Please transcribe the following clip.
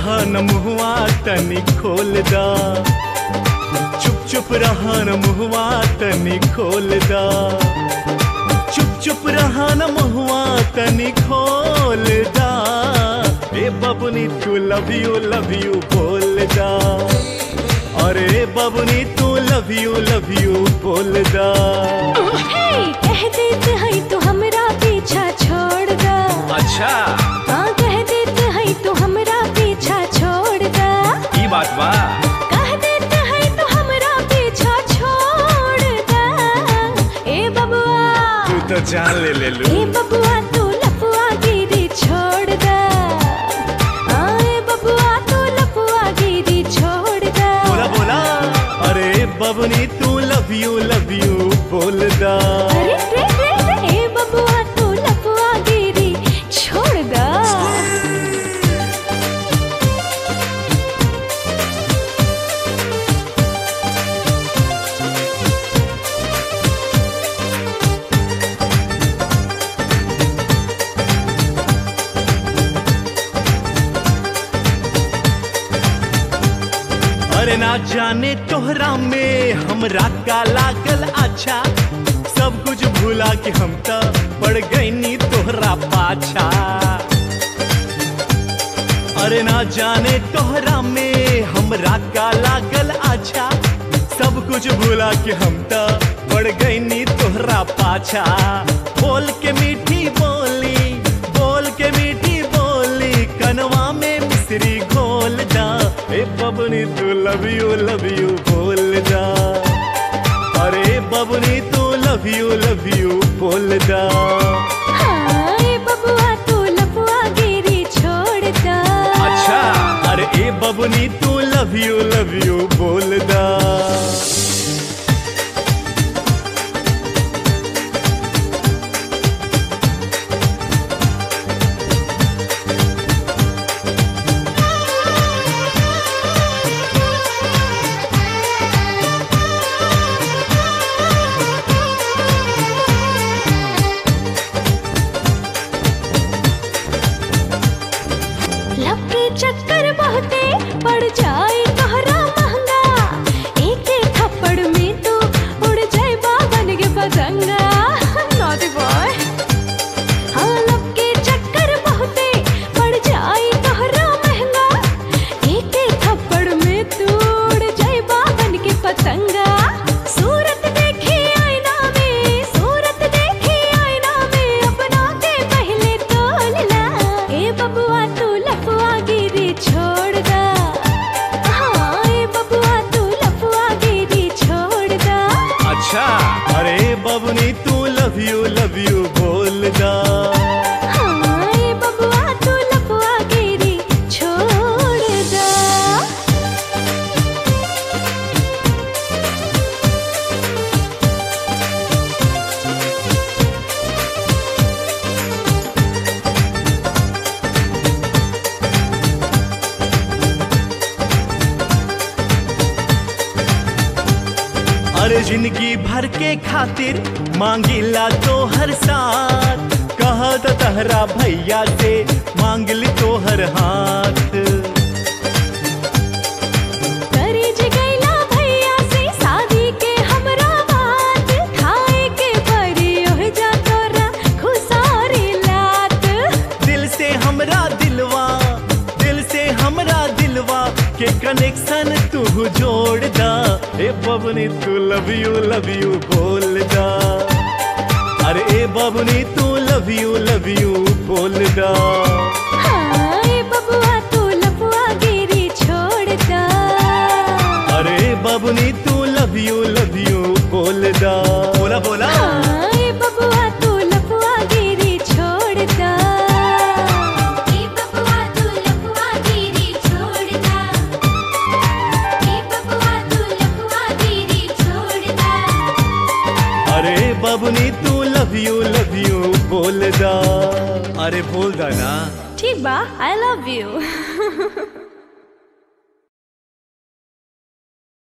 रहा न मुहवा तनी खोल दा चुप चुप रहा न मुहवा तनी खोल दा चुप चुप रहा न मुहवा तनी खोल दा ए बबुनी तू लव यू लव यू बोल दा अरे बबुनी तू लव यू लव यू बोल दा हे कह देते हैं तो हमरा पीछा छोड़ दा अच्छा हाँ कह देते हैं तो हमरा पीछा छोड़ दा ई बात बा कह देते हैं तो हमरा पीछा छोड़ दा ए बबुआ तू तो जान ले ले लू ए बबुआ तू लपुआ गिरी छोड़ दा हाँ ए बबुआ तू लपुआ गिरी छोड़ दा बोला बोला अरे बबनी तू लव यू लव यू बोल दा अरे रे रे रे ए बबुआ तू लपुआ गिरी छोड़ दा अरे ना जाने तोहरा में हमरा का लागल अच्छा सब कुछ भूला के हम तो पड़ गईनी तोहरा पाछा अरे ना जाने तोहरा में हमरा का लागल अच्छा सब कुछ भूला के हम तो पड़ गईनी तोहरा पाछा बोल के मीठी बोली बोल के मीठी बोली कनवा में मिश्री घोल जा ए बबनी तू लव यू लव यू बोल जा अरे बबनी तू लव यू लव यू बोल जा हाँ ए बबुआ तू लपुआ गिरी छोड़ दा अच्छा अरे ए बबनी तू लव यू लव यू बोल दा लब के चक्कर बहुते पड़ जाए तोहरा महंगा एक एक थप्पड़ में तो उड़ जाए बाबन के पतंगा नॉटी बॉय हाँ लब के चक्कर बहुते पड़ जाए तोहरा महंगा एक एक थप्पड़ में तू उड़ जाए बाबन के पतंगा सूरत देखी आईना में सूरत देखी आईना में अपना के पहले तोल ला ए बबुआ तू लफुआ गिरी छोड़ दा हाँ ए बबुआ तू लफुआ गिरी छोड़ दा अच्छा अरे बबनी तू लव यू लव यू बोल दा हाँ ए बबुआ तू लफुआ गिरी छोड़ दा अरे जिंदगी भर के खातिर मांगिला तो हर साथ कहा तो तहरा भैया से मांग ली तो हर हाथ करी जगैला भैया से शादी के हमरा बात खाए के परी ओह जा तोरा खुसारी लात दिल से हमरा दिलवा दिल से हमरा दिलवा के कनेक्शन तू जोड़ दा ए बबनी तू लव यू लव यू बोल दा अरे ए बबनी तू लव यू लव यू बोल दा हाँ ए बबुआ तू लफुआ गिरी छोड़ दा अरे बबनी तू लव यू लव यू बोल दा बोला बोला हाँ ए बबुआ तू लफुआ गिरी छोड़ दा ए बबुआ तू लफुआ गिरी छोड़ दा ए बबुआ तू लफुआ गिरी छोड़ दा अरे बबनी तू लव यू लव यू बोल दा अरे बोल दा ना ठीक बा आई लव यू